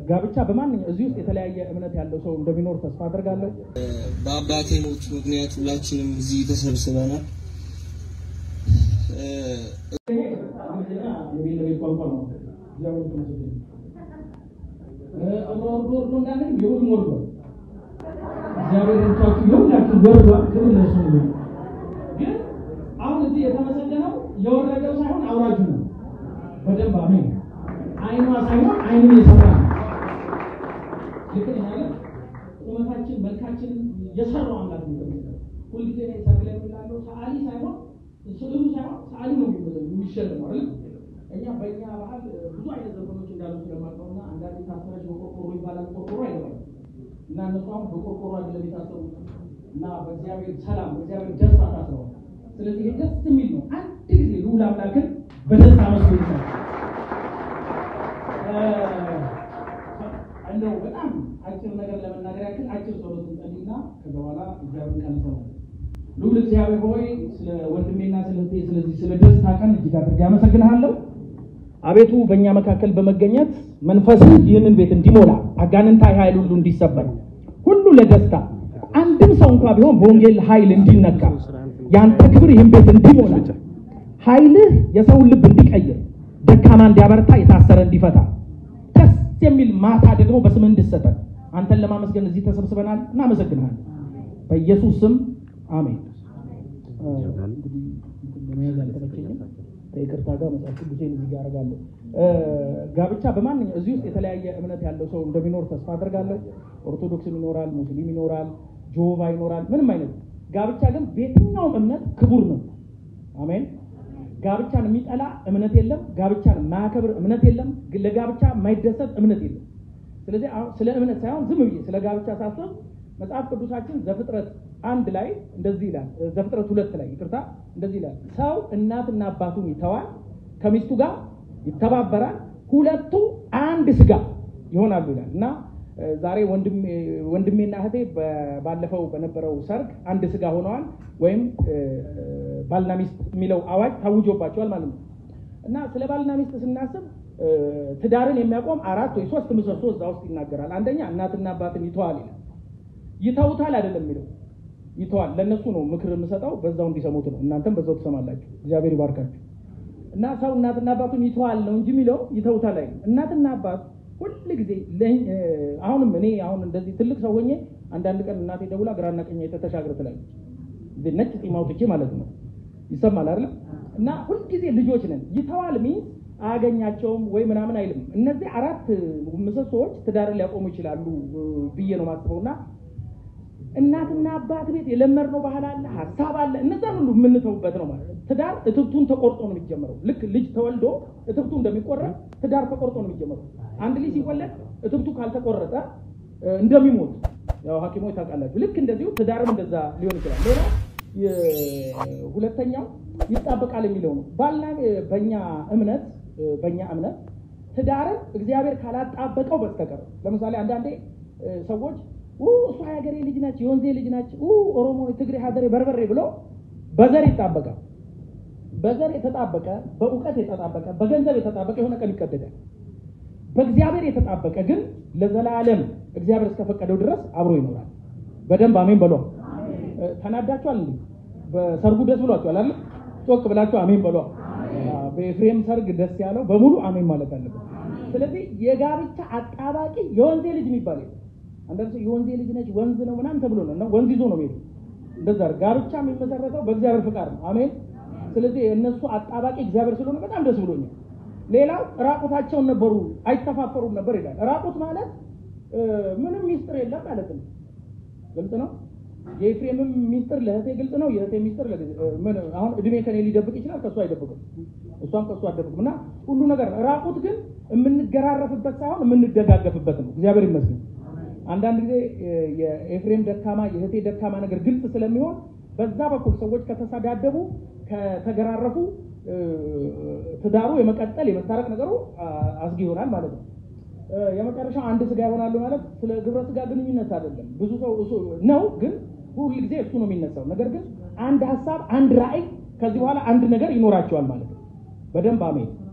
ጋብቻ በማንኛው እዚህ ውስጥ የተለያየ እምነት ያለው ሰው እንደሚኖር ተስፋ አደርጋለሁ። በአባቴ ሞት ምክንያት ሁላችንም እዚህ ተሰብስበናል። ግን አሁን እዚህ የተመሰገነው የወረደው ሳይሆን አውራጁ ነው። በደንብ አሜን። አይኗ ሳይሆን አይኑን የሰራ ነው። ልክ ነኝ አይደል? ቁመታችን መልካችንን የሰራው አምላክ ነው የተመሰገነው። ሁልጊዜ እኔ ሰርግ ላይ የምናለው ሰዓሊ ሳይሆን ስዕሉ ሳይሆን ሰዓሊ ነው የሚሸልመው አይደል? እኛ በእኛ ባህል ብዙ አይነት ዘፈኖች እንዳሉ ስለማውቀው እና አንዳንዴ ታሰረች በቆርቆሮ ይባላል። ቆርቆሮ አይገባም እና እነሱ አሁን በቆርቆሮ አይደለም የታሰሩት እና በእግዚአብሔር ሰላም በእግዚአብሔር ደስታ ታስረዋል። ስለዚህ ይሄ ደስ የሚል ነው። አንድ ጊዜ ልዑል አምላክን በደስታ መስሎ ይሰራል። እንደው በጣም አጭር ነገር ለመናገር ያክል አጭር ጸሎት እንጸልይና ከዛ በኋላ እግዚአብሔር ቃል እንሰማለን። ልዑል እግዚአብሔር ሆይ ስለ ወንድሜና ስለ እህቴ ስለዚህ ስለ ደስታ ቀን እጅግ አድርጌ አመሰግንሃለሁ። አቤቱ በእኛ መካከል በመገኘት መንፈስህ ይህንን ቤት እንዲሞላ አጋንንታዊ ኃይል ሁሉ እንዲሰበር ሁሉ ለደስታ አንድም ሰው እንኳ ቢሆን በወንጌል ኃይል እንዲነካ ያንተ ክብር ይህን ቤት እንዲሞላ ኃይልህ የሰውን ልብ እንዲቀይር ደካማ እንዲያበረታ የታሰረ እንዲፈታ ደስ የሚል ማታ ደግሞ በስምህ እንድሰጠን አንተን ለማመስገን እዚህ ተሰብስበናል። እናመሰግንሃለን። በኢየሱስ ስም አሜን። እንግዲህ ለመያዝ አልተመቸኝም። ከይቅርታ ጋር መጽሐፍ ቅዱሴን እዚህ ጋር አደርጋለሁ። ጋብቻ በማንኛው እዚህ ውስጥ የተለያየ እምነት ያለው ሰው እንደሚኖር ተስፋ አደርጋለሁ። ኦርቶዶክስም ይኖራል፣ ሙስሊም ይኖራል፣ ጆሆቫ ይኖራል፣ ምንም አይነት ጋብቻ ግን በየትኛውም እምነት ክቡር ነው። አሜን። ጋብቻን የሚጠላ እምነት የለም። ጋብቻን የማያከብር እምነት የለም። ለጋብቻ የማይደሰት እምነት የለም። ስለዚህ አሁን ስለ እምነት ሳይሆን ዝም ብዬ ስለ ጋብቻ ሳስብ መጽሐፍ ቅዱሳችን ዘፍጥረት አንድ ላይ እንደዚህ ይላል። ዘፍጥረት ሁለት ላይ ይቅርታ፣ እንደዚህ ይላል። ሰው እናትና አባቱን ይተዋል፣ ከሚስቱ ጋር ይተባበራል፣ ሁለቱ አንድ ስጋ ይሆናሉ ይላል እና ዛሬ ወንድሜና እህቴ ባለፈው በነበረው ሰርግ አንድ ስጋ ሆነዋል፣ ወይም ባልና ሚስት የሚለው አዋጅ ታውጆባቸዋል ማለት ነው እና ስለ ባልና ሚስት ስናስብ ትዳርን የሚያቆም አራት ወይ ሶስት ምሰሶ እዛ ውስጥ ይናገራል። አንደኛ እናትና አባትን ይተዋል ይላል። ይተውታል አይደለም የሚለው ይተዋል። ለእነሱ ነው ምክር የምሰጠው፣ በዛው እንዲሰሙት ነው። እናንተም በዛው ትሰማላችሁ። እግዚአብሔር ይባርካችሁ። እና ሰው እናትና አባቱን ይተዋል ነው እንጂ የሚለው ይተውታል አይደለም። እናትና አባት ሁል ጊዜ አሁንም እኔ አሁን እንደዚህ ትልቅ ሰው ሆኜ አንዳንድ ቀን እናቴ ደውላ ግራና ቀኝ የተሻገር ትላለች። ነጭ ጢም አውጥቼ ማለት ነው። ይሰማል አይደለም? እና ሁልጊዜ ልጆች ነን። ይተዋል ሚንስ አያገኛቸውም ወይ ምናምን አይልም። እነዚህ አራት ምሰሶዎች ትዳርን ሊያቆሙ ይችላሉ ብዬ ነው ማስበው እና እናትና አባት ቤት የለመድነው ባህል አለ፣ ሀሳብ አለ። እነዛን ሁሉ የምንተውበት ነው ማለት ነው። ትዳር እትብቱን ተቆርጦ ነው የሚጀምረው። ልክ ልጅ ተወልዶ እትብቱ እንደሚቆረጥ ትዳር ተቆርጦ ነው የሚጀምረው። አንድ ልጅ ሲወለድ እትብቱ ካልተቆረጠ እንደሚሞት ያው ሐኪሞች ታውቃላችሁ። ልክ እንደዚሁ ትዳርም እንደዛ ሊሆን ይችላል። ሌላ ሁለተኛው ይጣበቃል የሚለው ነው። ባልና በእኛ እምነት በእኛ እምነት ትዳርን እግዚአብሔር ካላጣበቀው በስተቀር ለምሳሌ አንዳንዴ ሰዎች እሷ የሀገሬ ልጅ ናች፣ የወንዜ ልጅ ናች፣ ኦሮሞ፣ ትግሬ፣ ሀገሬ፣ በርበሬ ብሎ በዘር ይጣበቃል። በዘር የተጣበቀ በእውቀት የተጣበቀ በገንዘብ የተጣበቀ የሆነ ቀን ይቀደዳል። በእግዚአብሔር የተጣበቀ ግን ለዘላለም እግዚአብሔር እስከፈቀደው ድረስ አብሮ ይኖራል። በደንብ አሜን በሏ። ተናዳችኋል እንዴ? በሰርጉ ደስ ብሏችኋል አይደል? ጮክ ብላችሁ አሜን በሏ። በኤፍሬም ሰርግ ደስ ያለው በሙሉ አሜን ማለት አለበት። ስለዚህ የጋብቻ አጣባቂ የወንዜ ልጅ የሚባል አንዳንድ ሰው የወንዜ ልጅ ነች ወንዝ ነው ምናምን ተብሎ ነው እና ወንዝ ይዞ ነው የሚሄዱ። እንደዛ ጋብቻ የሚመሰረተው በእግዚአብሔር ፍቃድ ነው። አሜን። ስለዚህ የእነሱ አጣባቂ እግዚአብሔር ስለሆነ በጣም ደስ ብሎኛል። ሌላው ራቁታቸውን ነበሩ አይተፋፈሩም ነበር ይላል። ራቁት ማለት ምንም ሚስጥር የለም ማለት ነው። ግልጽ ነው። የኤፍሬምም ሚስጥር ለእህቴ ግልጽ ነው። የእህቴ ሚስጥር ምን አሁን እድሜ ከኔ ሊደብቅ ይችላል፣ ከእሱ አይደብቅም። እሷም ከእሱ አደብቅም እና ሁሉ ነገር ራቁት ግን የምንገራረፍበት ሳይሆን የምንደጋገፍበት ነው። እግዚአብሔር ይመስገን። አንዳንድ ጊዜ የኤፍሬም ደካማ የእህቴ ደካማ ነገር ግልጽ ስለሚሆን በዛ በኩል ሰዎች ከተሳዳደቡ ከተገራረፉ ትዳሩ የመቀጠል የመታረቅ ነገሩ አስጊ ይሆናል ማለት ነው። የመጨረሻው አንድ ስጋ ይሆናሉ ማለት ስለ ግብረ ስጋ ግንኙነት አይደለም። ብዙ ሰው ነው፣ ግን ሁል ጊዜ እሱ ነው የሚነሳው። ነገር ግን አንድ ሀሳብ፣ አንድ ራዕይ፣ ከዚህ በኋላ አንድ ነገር ይኖራቸዋል ማለት ነው። በደንብ አሜን።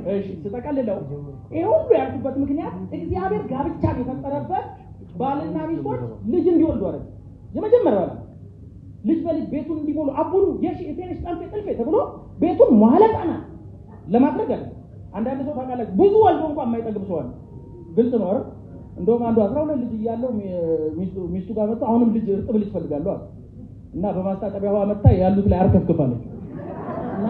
እሺ ስጠቀልለው ይሄ ሁሉ ያልኩበት ምክንያት እግዚአብሔር ጋብቻን የፈጠረበት ባልና ሚስቶች ልጅ እንዲወልዱ አደረገ። የመጀመሪያው ዓላማ ልጅ በልጅ ቤቱን እንዲሞሉ አቡኑ የሺ የቴንሽ ጠልፌ ጥልፌ ተብሎ ቤቱን መዋለ ሕፃናት ለማድረግ አለ። አንዳንድ ሰው ታውቃላችሁ ብዙ ወልዶ እንኳን የማይጠግብ ሰው አለ። ግልጽ ነው አይደል? እንደውም አንዱ አስራ ሁለት ልጅ እያለው ሚስቱ- ሚስቱ ጋር መጥቶ አሁንም ልጅ እርጥብ ልጅ ፈልጋለሁ አለ እና በማስታጠቢያ ውሃ መታ ያሉት ላይ አርከፍክፋለች። እና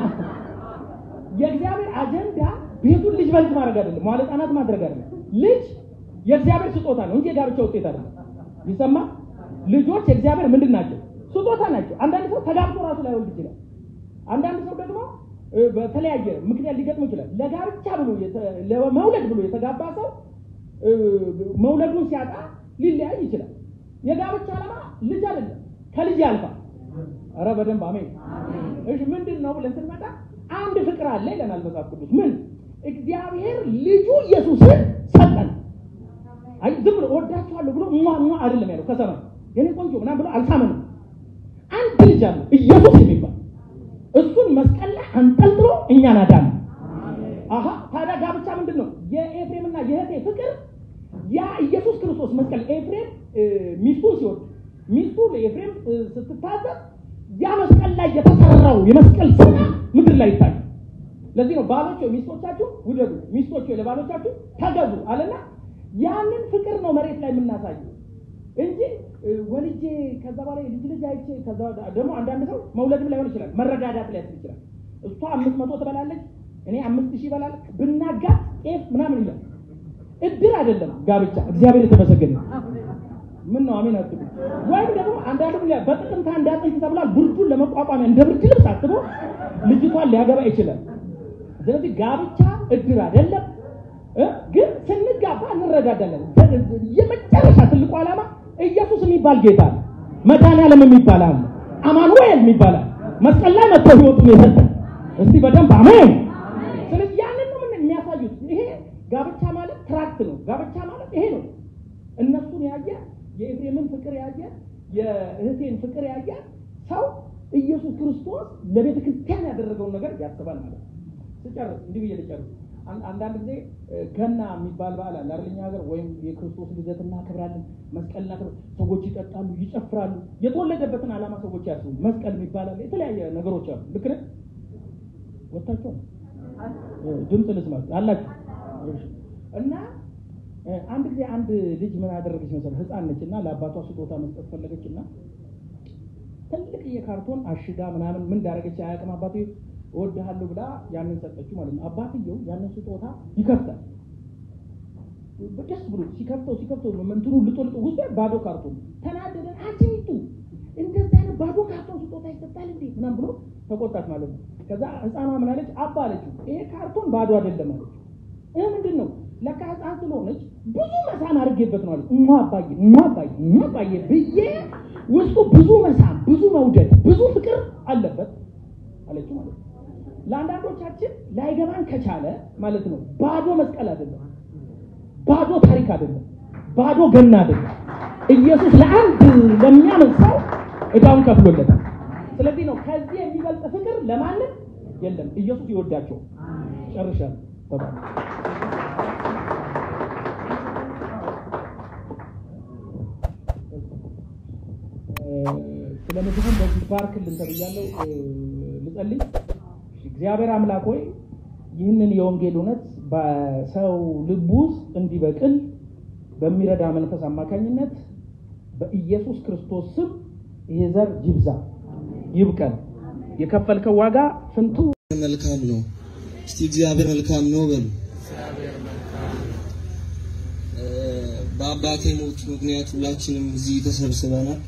የእግዚአብሔር አጀንዳ ቤቱን ልጅ በልጅ ማድረግ አይደለም፣ መዋለ ሕፃናት ማድረግ አይደለም። ልጅ የእግዚአብሔር ስጦታ ነው እንጂ የጋብቻ ውጤት አይደለም። ይሰማ ልጆች የእግዚአብሔር ምንድን ናቸው? ስጦታ ናቸው። አንዳንድ ሰው ተጋብቶ ራሱ ላይወልድ ይችላል። አንዳንድ ሰው ደግሞ እ፣ በተለያየ ምክንያት ሊገጥሙ ይችላል። ለጋብቻ ብሎ የተ- ለመውለድ ብሎ የተጋባ ሰው እ፣ መውለዱን ሲያጣ ሊለያይ ይችላል። የጋብቻ ዓላማ ልጅ አይደለም፣ ከልጅ ያልፋል። ኧረ በደንብ አሜን። እሺ ምንድን ነው ብለን ስንመጣ አንድ ፍቅር አለ ይለናል መጽሐፍ ቅዱስ። ምን እግዚአብሔር ልጁ ኢየሱስን ሰጠን። አይ ዝም ብሎ ወዳችኋለሁ ብሎ ሟ ሟ አይደለም ያለው ከሰማይ የኔ ቆንጆ ምናምን ብሎ አልሳመንም። አንድ ልጅ አለ ኢየሱስ የሚባል እሱን መስቀል ላይ አንጠልጥሎ እኛን አዳነ። አሀ ታዲያ ጋብቻ ምንድን ነው? የኤፍሬምና የእህቴ ፍቅር ያ ኢየሱስ ክርስቶስ መስቀል ኤፍሬም እ፣ ሚስቱን ሲወድ ሚስቱ ለኤፍሬም እ፣ ስትታዘዝ ያ መስቀል ላይ የተሰራው የመስቀል ስራ ምድር ላይ ይታያል። ለዚህ ነው ባሎች ሆይ ሚስቶቻችሁ ውደዱ፣ ሚስቶች ሆይ ለባሎቻችሁ ተገዙ አለና ያንን ፍቅር ነው መሬት ላይ የምናሳየው እንጂ እ፣ ወልጄ ከዛ በኋላ ልጅ ልጅ አይቼ ከዛ ወዲያ- ደግሞ አንዳንድ ሰው መውለድም ላይሆን ይችላል፣ መረዳዳት ላይሆን ይችላል። እሷ አምስት መቶ ትበላለች፣ እኔ አምስት ሺህ ይበላል፣ ብናጋት ጤፍ ምናምን ይላል። እድር አይደለም ጋብቻ። እግዚአብሔር የተመሰገነ ይሁን። ምን ነው አሜን አትሉ? ወይም ደግሞ አንዳንዱ ምን ይላል፣ በጥቅምት አንድ አጥንት ተብሏል። ብርዱን ለመቋቋሚያ እንደ ብርድ ልብስ አስቦ ልጅቷን ሊያገባ ይችላል። ስለዚህ ጋብቻ እድር አይደለም እ? ግን ስንጋባ እንረዳዳለን። የመጨረሻ ትልቁ ዓላማ ኢየሱስ የሚባል ጌታ አለ፣ መድኃኒዓለም የሚባል አለ፣ አማኑኤል የሚባል አለ። መስቀል ላይ መጥቶ ህይወቱን የሰጠን እስቲ በደንብ አሜን። ስለዚህ ያንን ነው ምን የሚያሳዩት። ይሄ ጋብቻ ማለት ትራክት ነው። ጋብቻ ማለት ይሄ ነው። እነሱን ያየ የኤፍሬምን ፍቅር ያየ የእህቴን ፍቅር ያየ ሰው ኢየሱስ ክርስቶስ ለቤተ ክርስቲያን ያደረገውን ነገር ያስባል ማለት ነው። ስጨርስ እንዲህ ብዬ ልጨርስ። አን- አንዳንድ ጊዜ እ፣ ገና የሚባል በዓል አለ አይደል? እኛ ሀገር ወይም የክርስቶስ ልደት እናከብራለን። መስቀል እናከብር፣ ሰዎች ይጠጣሉ፣ ይጨፍራሉ። የተወለደበትን ዓላማ ሰዎች ያስቡ። መስቀል የሚባል አለ፣ የተለያየ ነገሮች አሉ። ልክ ነህ? ወጥታችሁ ነው? እ፣ ድምፅ ልስማ አላችሁ እሺ። እና እ፣ አንድ ጊዜ አንድ ልጅ ምን አደረገች መሰለህ? ህፃን ነች እና ለአባቷ ስጦታ መስጠት ፈለገች እና ትልቅ የካርቶን አሽጋ ምናምን ምን እንዳደረገች አያውቅም። አባቴ እወድሃለሁ ብላ ያንን ሰጠችው ማለት ነው። አባትየው ያንን ስጦታ ይከፍታል። ደስ ብሎ ሲከፍተው ሲከፍተው እንትኑ ልጦ ልጦ ውስጥ ባዶ ካርቶን ተናደደ። አንቺ ሚጡ እንደዛ አይነት ባዶ ካርቶን ስጦታ ይሰጣል እንዴ ምናምን ብሎ ተቆጣት ማለት ነው። ከዛ ህፃኗ ምን አለች? አባ አለችው ይሄ ካርቶን ባዶ አይደለም አለች። ይህ ምንድን ነው? ለካ ህፃን ስለሆነች ብዙ መሳም አድርጌበት ነው አለች። እማ አባዬ እማ አባዬ እማ አባዬ ብዬ ውስጡ ብዙ መሳም፣ ብዙ መውደድ፣ ብዙ ፍቅር አለበት አለችው ማለት ነው። ለአንዳንዶቻችን ላይገባን ከቻለ ማለት ነው ባዶ መስቀል አይደለም፣ ባዶ ታሪክ አይደለም፣ ባዶ ገና አይደለም። ኢየሱስ ለአንድ ለሚያምን ሰው እዳውን ከፍሎለታል። ስለዚህ ነው ከዚህ የሚበልጥ ፍቅር ለማንም የለም። ኢየሱስ ይወዳቸው። ጨርሻለሁ። ተባረክ። ስለ ምግቡን በዚህ ባርክልን ተብያለሁ። እ፣ ልጸልይ። እግዚአብሔር አምላክ ሆይ ይህንን የወንጌል እውነት በሰው ልብ ውስጥ እንዲበቅል በሚረዳ መንፈስ አማካኝነት በኢየሱስ ክርስቶስ ስም ይሄ ዘር ይብዛ፣ ይብቀል። የከፈልከው ዋጋ ስንቱ መልካም ነው። እስቲ እግዚአብሔር መልካም ነው በሉ። እ፣ በአባቴ ሞት ምክንያት ሁላችንም እዚህ ተሰብስበናል።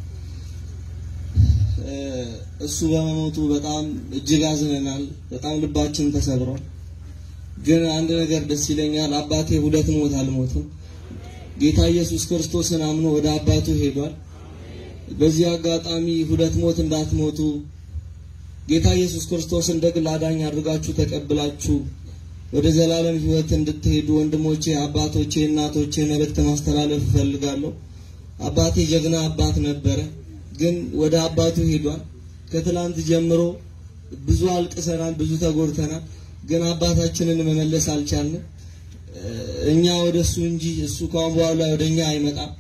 እ፣ እሱ በመሞቱ በጣም እጅግ አዝነናል። በጣም ልባችን ተሰብሯል። ግን አንድ ነገር ደስ ይለኛል። አባቴ ሁለት ሞት አልሞትም። ጌታ ኢየሱስ ክርስቶስን አምኖ ወደ አባቱ ሄዷል። በዚህ አጋጣሚ ሁለት ሞት እንዳትሞቱ ጌታ ኢየሱስ ክርስቶስ እንደ ግል አዳኝ አድርጋችሁ ተቀብላችሁ ወደ ዘላለም ሕይወት እንድትሄዱ ወንድሞቼ፣ አባቶቼ፣ እናቶቼ መልእክት ማስተላለፍ እፈልጋለሁ። አባቴ ጀግና አባት ነበረ፣ ግን ወደ አባቱ ሄዷል። ከትላንት ጀምሮ ብዙ አልቅሰናል፣ ብዙ ተጎድተናል። ግን አባታችንን መመለስ አልቻልንም። እኛ ወደ እሱ እንጂ እሱ ካሁን በኋላ ወደ እኛ አይመጣም።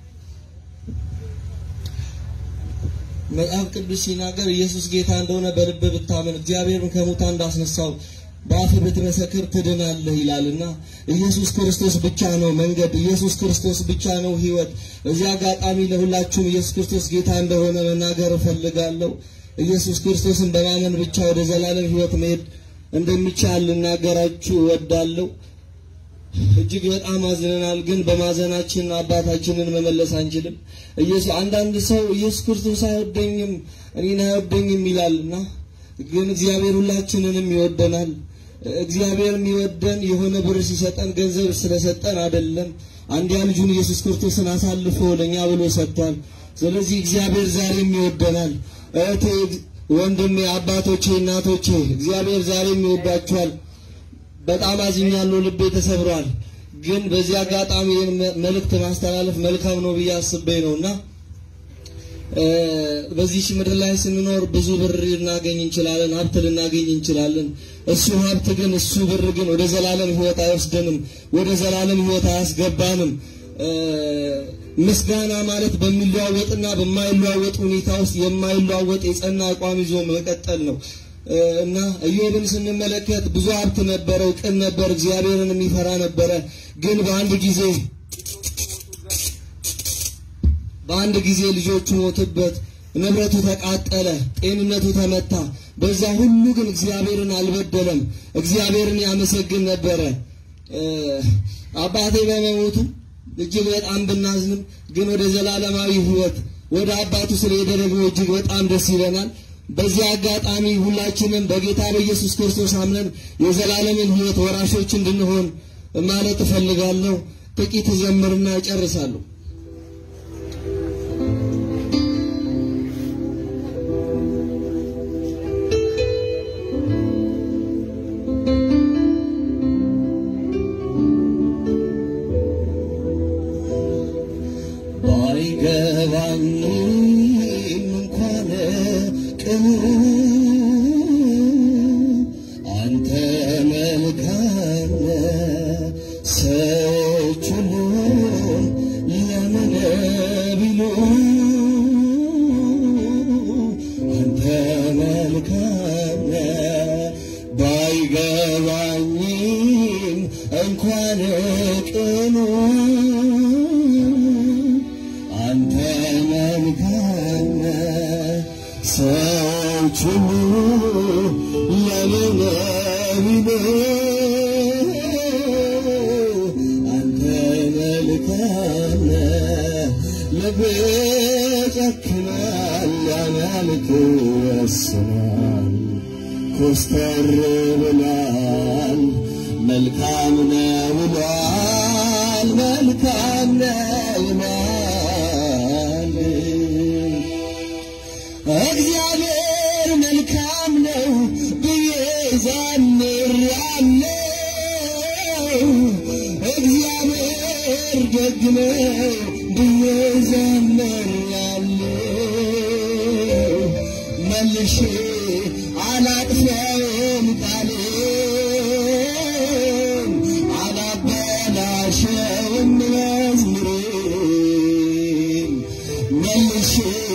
መጽሐፍ ቅዱስ ሲናገር ኢየሱስ ጌታ እንደሆነ በልብ ብታምን እግዚአብሔርን ከሙታን እንዳስነሳው በአፍ ብትመሰክር ትድናለህ ይላልና ኢየሱስ ክርስቶስ ብቻ ነው መንገድ፣ ኢየሱስ ክርስቶስ ብቻ ነው ሕይወት። እዚህ አጋጣሚ ለሁላችሁም ኢየሱስ ክርስቶስ ጌታ እንደሆነ መናገር እፈልጋለሁ። ኢየሱስ ክርስቶስን በማመን ብቻ ወደ ዘላለም ሕይወት መሄድ እንደሚቻል ልናገራችሁ እወዳለሁ። እጅግ በጣም አዝነናል፣ ግን በማዘናችን አባታችንን መመለስ አንችልም። ኢየሱስ አንዳንድ ሰው ኢየሱስ ክርስቶስ አይወደኝም እኔን አይወደኝም ይላልና ግን እግዚአብሔር ሁላችንንም ይወደናል። እግዚአብሔር የሚወደን የሆነ ብር ሲሰጠን ገንዘብ ስለሰጠን አይደለም። አንድያ ልጁን ኢየሱስ ክርስቶስን አሳልፎ ለኛ ብሎ ሰጥቷል። ስለዚህ እግዚአብሔር ዛሬም ይወደናል። እህቴ፣ ወንድሜ፣ አባቶቼ፣ እናቶቼ እግዚአብሔር ዛሬም ይወዳችኋል። በጣም አዝኛለሁ፣ ልቤ ተሰብሯል። ግን በዚህ አጋጣሚ ይህን መልእክት ማስተላለፍ መልካም ነው ብዬ አስቤ ነውና በዚህ ምድር ላይ ስንኖር ብዙ ብር ልናገኝ እንችላለን፣ ሀብት ልናገኝ እንችላለን። እሱ ሀብት ግን እሱ ብር ግን ወደ ዘላለም ሕይወት አይወስደንም፣ ወደ ዘላለም ሕይወት አያስገባንም። ምስጋና ማለት በሚለዋወጥና በማይለዋወጥ ሁኔታ ውስጥ የማይለዋወጥ የጸና አቋም ይዞ መቀጠል ነው እና ኢዮብን ስንመለከት ብዙ ሀብት ነበረው፣ ቅን ነበር፣ እግዚአብሔርን የሚፈራ ነበረ። ግን በአንድ ጊዜ በአንድ ጊዜ ልጆቹ ሞቱበት፣ ንብረቱ ተቃጠለ፣ ጤንነቱ ተመታ። በዛ ሁሉ ግን እግዚአብሔርን አልበደለም፣ እግዚአብሔርን ያመሰግን ነበረ። አባቴ በመሞቱ እጅግ በጣም ብናዝንም ግን ወደ ዘላለማዊ ሕይወት ወደ አባቱ ስለሄደ ደግሞ እጅግ በጣም ደስ ይለናል። በዚህ አጋጣሚ ሁላችንም በጌታ በኢየሱስ ክርስቶስ አምነን የዘላለምን ሕይወት ወራሾች እንድንሆን ማለት እፈልጋለሁ። ጥቂት ዘምርና እጨርሳለሁ። ባይገባኝም እንኳን ቅኑ አንተ መልካም ሰዎች ሁሉ ለምን ቢሉ አንተ መልካም ባይገባኝም እንኳን ቅኑ አንተ መልካም ሰዎች ሁሉ ለምን ቢሉ አንተ መልካም ልብ ጨክናል ያማልክ ወስናል ኮስተር ብሏል መልካም ነው ብሏል መልካም ነው ብሏል እግዚአብሔር መልካም ነው ብዬ ዘምራለሁ። እግዚአብሔር ደግ ነው ብዬ ዘምራለሁ። መልሼ አላጥፋውም ቃሌን አላበላሸውም መዝሙሬን መልሼ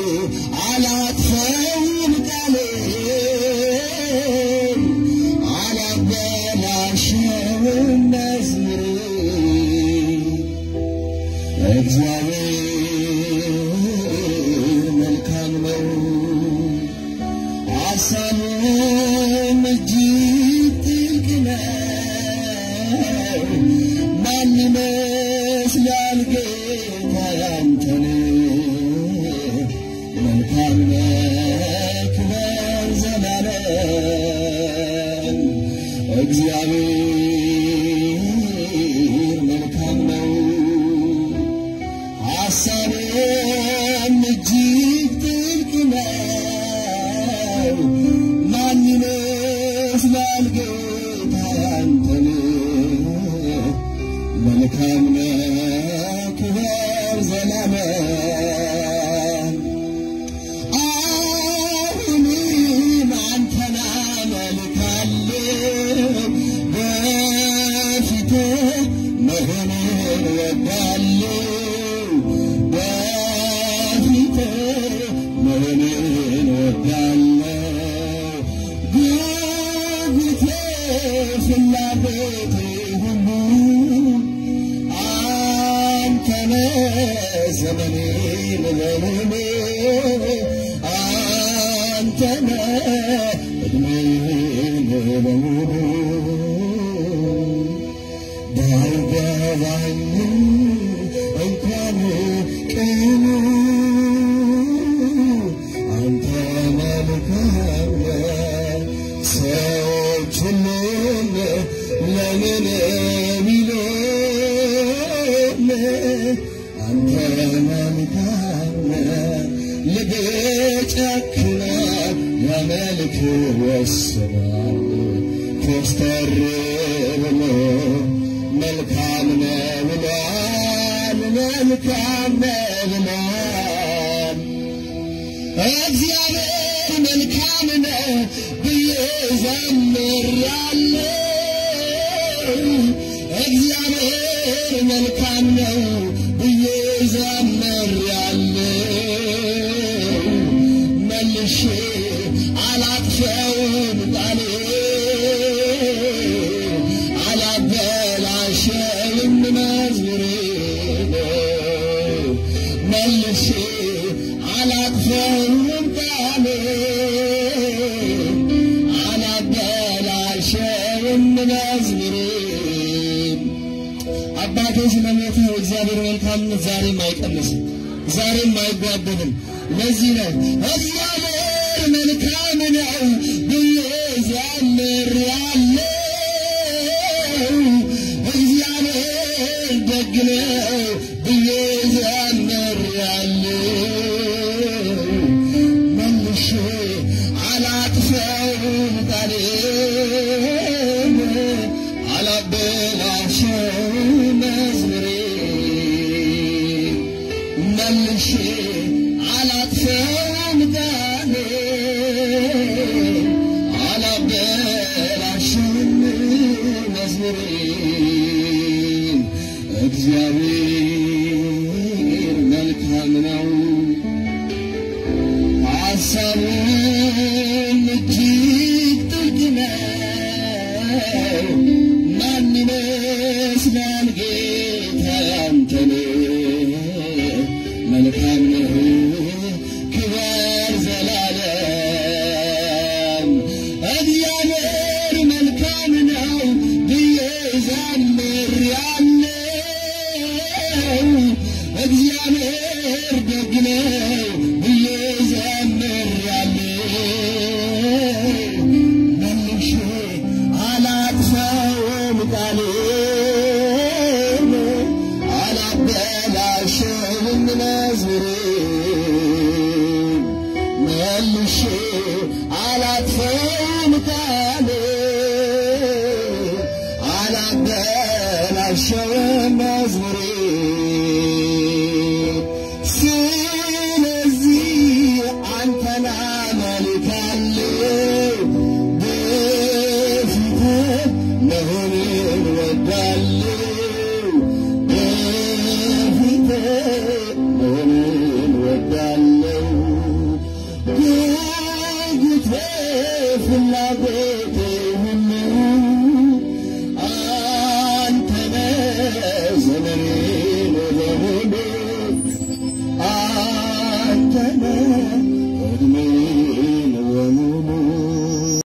አላጥፋውም ቃሌን አላበላሸውም መዝሙሬን እግዚአብሔር መልካም ነው ሐሳቡም እጅግ ጥልቅ ነው። ማን ይመስላል ጌታ ያንተን መልካም ነህ ክበር ዘላለም እግዚአብሔር መልካም ነው ሐሳቡም እጅግ ጥልቅ ነው። ማን ይመስላል ጌታ ያንተን መልካም ነህ አንተነ ዘመኔን በሙሉ አንተነ እድሜን በሙሉ ባይገባኝም እንኳን ቀኑ አንተ መልካም ነህ። ሰዎች ሁሉም ለምን ቢሉም አንተ መልካም ነህ። ልብጨክነ ለመልክ ወስናል ኮስተር ብሎ መልካም ነህ ብሏል መልካም ነህ ብሏል እግዚአብሔር መልካም ነው ብዬ ዘምራለሁ። እግዚአብሔር መልካም ነው ብዬ ዘምራለሁ። መልሼ አላጥፈውም ቃሌ አላበላሸውም መዝሙሬ መልሼ አላጥፈውም ቃሌ አላበላሸውም መዝሙሬ አባቴ ስለሞተው እግዚአብሔር መልካምነት ዛሬም አይቀንስም፣ ዛሬም አይጓደልም። ለዚህ ነው እግዚአብሔር መልካም ነው ብዬ ዘምራለሁ። እግዚአብሔር ደግ ነው ብዬ ዘምራለሁ። መልሼ አላጥፈውም ቃሌን አላበላሸውም መዝሙሬን መልሼ አላጥፈውም ቃሌን አላበላሸውም መዝሙሬን እግዚአብሔር መልካም ነው ሐሳቡም እጅግ ጥልቅ ነው። ማን ይመስላል ጌታ አንተን? መልካም ነህ ክበር ዘላለም። እግዚአብሔር መልካም ነው ብዬ ዘምሬአለሁ። እግዚአብሔር